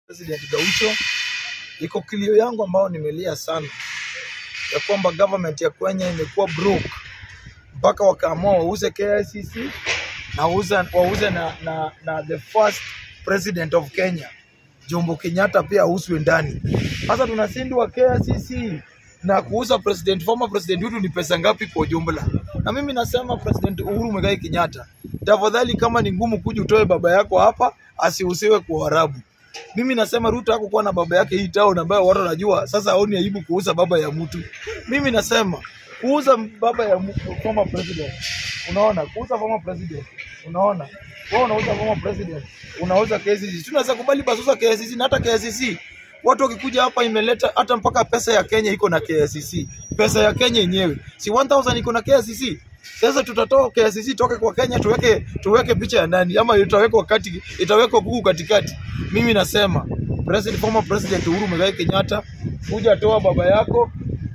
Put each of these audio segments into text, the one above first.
President Gaucho, iko kilio yangu ambayo nimelia sana ya kwamba government ya Kenya imekuwa broke mpaka wakaamua wauze KICC na wauze, wauze na, na, na the first president of Kenya Jomo Kenyatta pia auzwe ndani. Sasa tunashindwa KICC na kuuza president former president wetu ni pesa ngapi kwa jumla? Na mimi nasema President Uhuru Muigai Kenyatta, tafadhali, kama ni ngumu kuja utoe baba yako hapa, asiusiwe kwa Waarabu. Mimi nasema Ruto hakukuwa na baba yake hii town ambayo watu wanajua. Sasa haoni aibu kuuza baba ya mtu. Mimi nasema kuuza baba ya mtu, former president, unaona, kuuza former president, unaona, wewe unauza former president, unauza KCC. Tunaweza kubali basi uza KCC na hata KCC watu wakikuja hapa imeleta hata mpaka pesa ya Kenya iko na KCC. Pesa ya Kenya yenyewe si 1000 iko na KCC. Sasa tutatoa KCC toke kwa Kenya tuweke tuweke picha ya nani ama itawekwa kati itawekwa Google katikati. Mimi nasema President former President Uhuru Muigai Kenyatta, kuja toa baba yako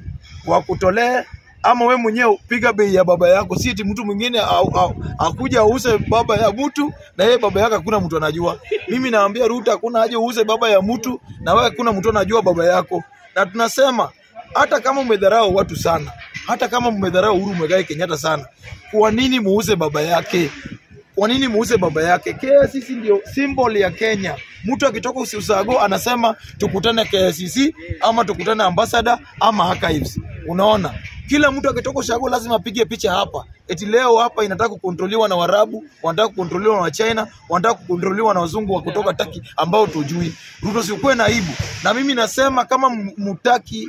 wakutolee ama we mwenyewe piga bei ya baba yako, si eti mtu mwingine au- au- akuja ause baba ya mtu na yeye baba yake hakuna mtu anajua. Mimi naambia Ruto, hakuna haja uuze baba ya mtu na wewe hakuna mtu anajua baba yako, na tunasema hata kama umedharau watu sana, hata kama umedharau Uhuru Muigai Kenyatta sana, kwa nini muuze baba yake? Kwa nini muuze baba yake? KICC ndio symbol ya Kenya. Mtu akitoka usiusago anasema tukutane KICC ama tukutane ambassador ama archives. Unaona, kila mtu akitoka ushago lazima apige picha hapa. Eti leo hapa inataka kukontroliwa na Warabu, wanataka kukontroliwa na China, wanataka kukontroliwa na wazungu wa kutoka Taki ambao tujui. Ruto, sikuwe na aibu. Na mimi nasema kama m- mutaki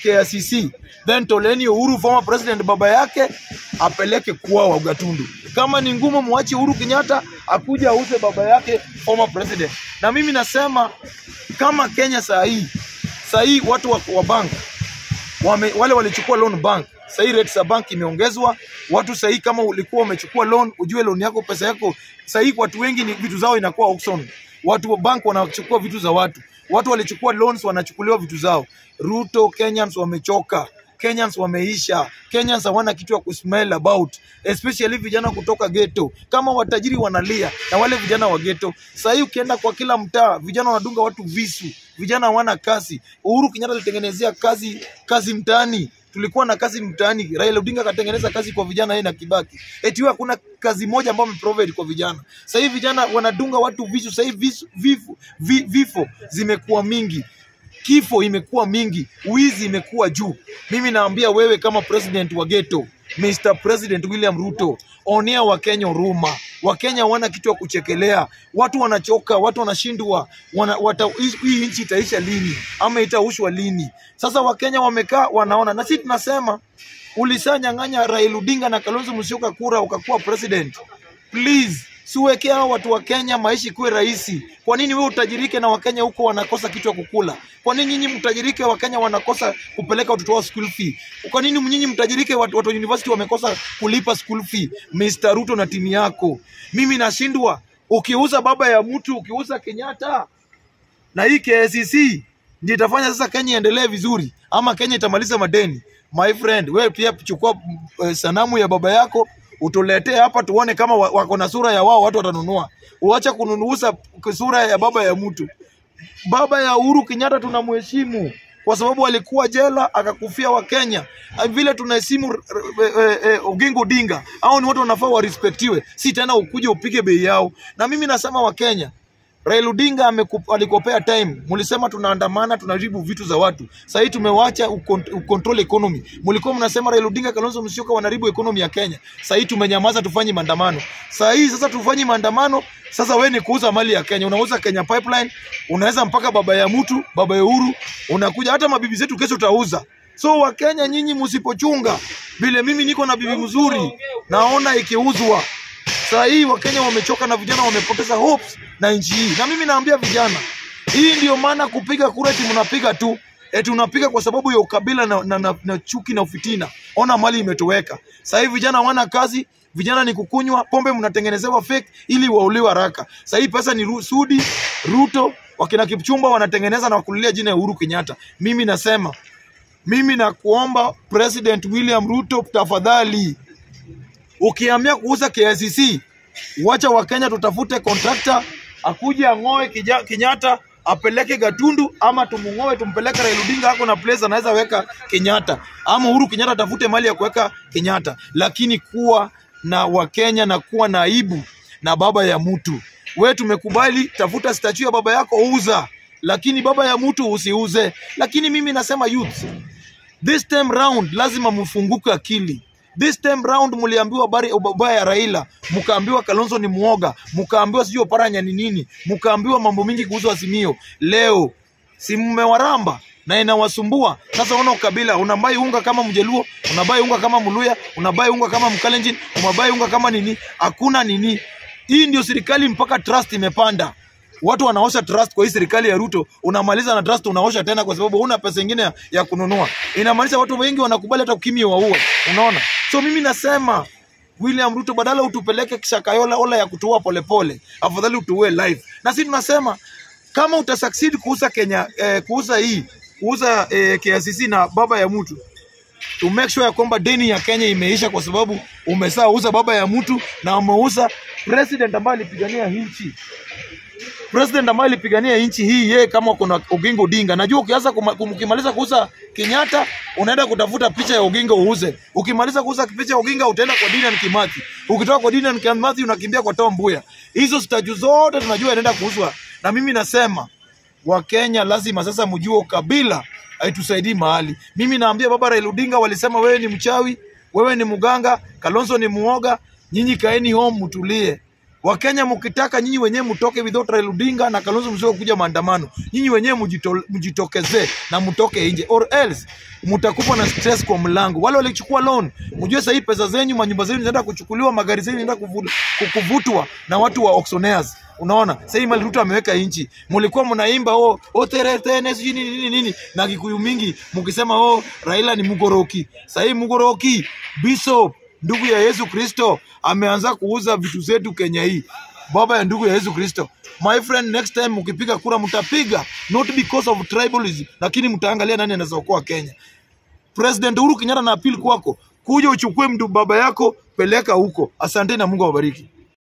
KICC, then toleni Uhuru former president baba yake apeleke kwao Ugatundu. Kama ni ngumu, mwache Uhuru Kenyatta akuja auze baba yake former president. Na mimi nasema kama Kenya saa hii saa hii watu wa, wa bank wame, wale walichukua loan bank saa hii rates za bank imeongezwa. Watu saa hii kama ulikuwa umechukua loan, ujue loan yako pesa yako saa hii watu wengi ni vitu zao inakuwa auction. Watu wa bank wanachukua vitu za watu, watu walichukua loans wanachukuliwa vitu zao. Ruto, Kenyans wamechoka. Kenyans wameisha. Kenyans hawana kitu ya kusmell about, especially vijana kutoka ghetto. Kama watajiri wanalia na wale vijana wa ghetto. Sasa hii ukienda kwa kila mtaa, vijana wanadunga watu visu, vijana hawana kazi. Uhuru Kenyatta alitengenezea kazi kazi mtaani tulikuwa na kazi mtaani. Raila Odinga akatengeneza kazi kwa vijana yeye na Kibaki. Eti wewe hakuna kazi moja ambayo ameprovide kwa vijana. Sasa hivi vijana wanadunga watu visu. Sasa hivi visu- vifo, vi- vifo zimekuwa mingi kifo imekuwa mingi, wizi imekuwa juu. Mimi naambia wewe kama president wa ghetto, Mr. President William Ruto, onea Wakenya huruma. Wakenya wana kitu ya kuchekelea, watu wanachoka, watu wanashindwa, wana, wata, hii nchi itaisha lini ama itaushwa lini? Sasa Wakenya wamekaa wanaona, na sisi tunasema ulisanyang'anya Raila Odinga na Kalonzo Musyoka kura ukakuwa president, please siwekea hao watu wa Kenya maisha ikuwe rahisi. Kwa nini wewe utajirike na Wakenya huko wanakosa kitu ya kukula? Kwa nini nyinyi mtajirike Wakenya wanakosa kupeleka watoto wao school fee? Kwa nini nyinyi mtajirike watu, watu wa university wamekosa kulipa school fee? Mr. Ruto na timu yako, mimi nashindwa. Ukiuza baba ya mtu, ukiuza Kenyatta na hii KICC ndio itafanya sasa Kenya iendelee vizuri, ama Kenya itamaliza madeni. My friend, wewe pia chukua uh, sanamu ya baba yako utuletee hapa tuone kama wa- wako na sura ya wao, watu watanunua. Uache kununuuza sura ya baba ya mtu. Baba ya Uhuru Kenyatta tunamheshimu kwa sababu alikuwa jela akakufia Wakenya. Vile tunaheshimu r- r- eh, eh, Oginga Odinga, au ni watu wanafaa warespektiwe, si tena ukuje upige bei yao. Na mimi nasema Wakenya, Raila Odinga ameku- alikopea time. Mlisema tunaandamana tunaribu vitu za watu. Sasa hii tumewacha ukon- ucontrol economy. Mlikuwa mnasema Raila Odinga, Kalonzo Musyoka wanaribu economy ya Kenya. Sasa hii tumenyamaza, tufanye maandamano. Sasa hii sasa tufanye maandamano. Sasa wewe ni kuuza mali ya Kenya, unauza Kenya Pipeline, unaweza mpaka baba ya mtu, baba ya Uhuru, unakuja hata mabibi zetu kesho utauza. So Wakenya nyinyi msipochunga, vile mimi niko na bibi mzuri, naona ikiuzwa Saa hii Wakenya wamechoka na vijana wamepoteza hopes na nchi hii, na mimi naambia vijana, hii ndio maana kupiga kura eti mnapiga tu eti unapiga kwa sababu ya ukabila na, na, na, na chuki na ufitina. Ona mali imetoweka. Saa hii vijana hawana kazi, vijana ni kukunywa pombe, mnatengenezewa fake ili wauliwe haraka. Saa hii pesa ni Ru- Sudi, Ruto, wakina Kipchumba wanatengeneza na kulilia jina ya Uhuru Kenyatta. Mimi nasema, mimi nakuomba President William Ruto, tafadhali ukiamia kuuza KICC, wacha Wakenya tutafute contractor akuje ang'oe kija- Kenyatta apeleke Gatundu ama tumung'oe tumpeleke Raila Odinga ako na place anaweza weka Kenyatta ama Uhuru Kenyatta atafute mali ya kuweka Kenyatta, lakini kuwa na Wakenya na kuwa na aibu na baba ya mtu. We tumekubali, tafuta statue ya baba yako uza, lakini baba ya mtu usiuze. Lakini mimi nasema youth, this time round lazima mfunguke akili. This time round mliambiwa habari ubaya ya Raila, mkaambiwa Kalonzo ni muoga, mkaambiwa sijui Oparanya ni nini, mkaambiwa mambo mingi kuhusu Azimio. Leo si mmewaramba na inawasumbua sasa. Unaona ukabila, unabai unga kama Mjaluo, unabai unga kama Mluya, unabai unga kama Mkalenjin, unabai unga kama nini, hakuna nini. Hii ndio serikali mpaka trust imepanda. Watu wanaosha trust kwa hii serikali ya Ruto, unamaliza na trust unaosha tena, kwa sababu huna pesa ingine ya, ya kununua. Inamaanisha watu wengi wanakubali hata ukimya waua, unaona. So mimi nasema William Ruto, badala utupeleke Shakayola ola ya kutua polepole, afadhali utuue live. Na sisi tunasema kama utasucceed kuuza Kenya eh, kuuza hii kuuza eh, KICC na baba ya mtu to make sure ya kwamba deni ya Kenya imeisha, kwa sababu umesaa uza baba ya mtu na umeuza president ambaye alipigania nchi president ambaye alipigania nchi hii, yeye kama kuna Oginga Odinga. Najua ukianza kuma- kum- ukimaliza kuuza Kenyatta unaenda kutafuta picha ya Oginga uuze. Ukimaliza kuuza picha ya Oginga utaenda kwa Dedan Kimathi. Ukitoka kwa Dedan Kimathi unakimbia kwa Tom Mboya. Hizo statue zote tunajua inaenda kuuzwa, na mimi nasema Wakenya lazima sasa mjue ukabila haitusaidii mahali. Mimi naambia baba Raila Odinga, walisema wewe ni mchawi, wewe ni mganga, Kalonzo ni muoga, nyinyi kaeni home mtulie. Wakenya mkitaka nyinyi wenyewe mtoke without Raila Odinga na Kalonzo msio kuja maandamano. Nyinyi wenyewe mjito- mjitokezee na mtoke nje or else mtakufa na stress kwa mlango. Wale walichukua loan, mjue sasa hii pesa zenyu, manyumba zenu zinaenda kuchukuliwa, magari zenu zinaenda kuvu- ku- kuvutwa na watu wa auctioneers. Unaona, sasa hii mali Ruto ameweka nchi, mlikuwa mnaimba oh, oh tere tene sijui nini nini nini na Kikuyu mingi mkisema oh Raila ni mugoroki. Sasa hii mugoroki Bishop ndugu ya Yesu Kristo ameanza kuuza vitu zetu Kenya hii, baba ya ndugu ya Yesu Kristo. My friend, next time mkipiga kura mtapiga not because of tribalism, lakini mtaangalia nani anaweza okoa Kenya. President Uhuru Kenyatta na appeal kwako, kuja uchukue mtu baba yako, peleka huko. Asante na Mungu awabariki.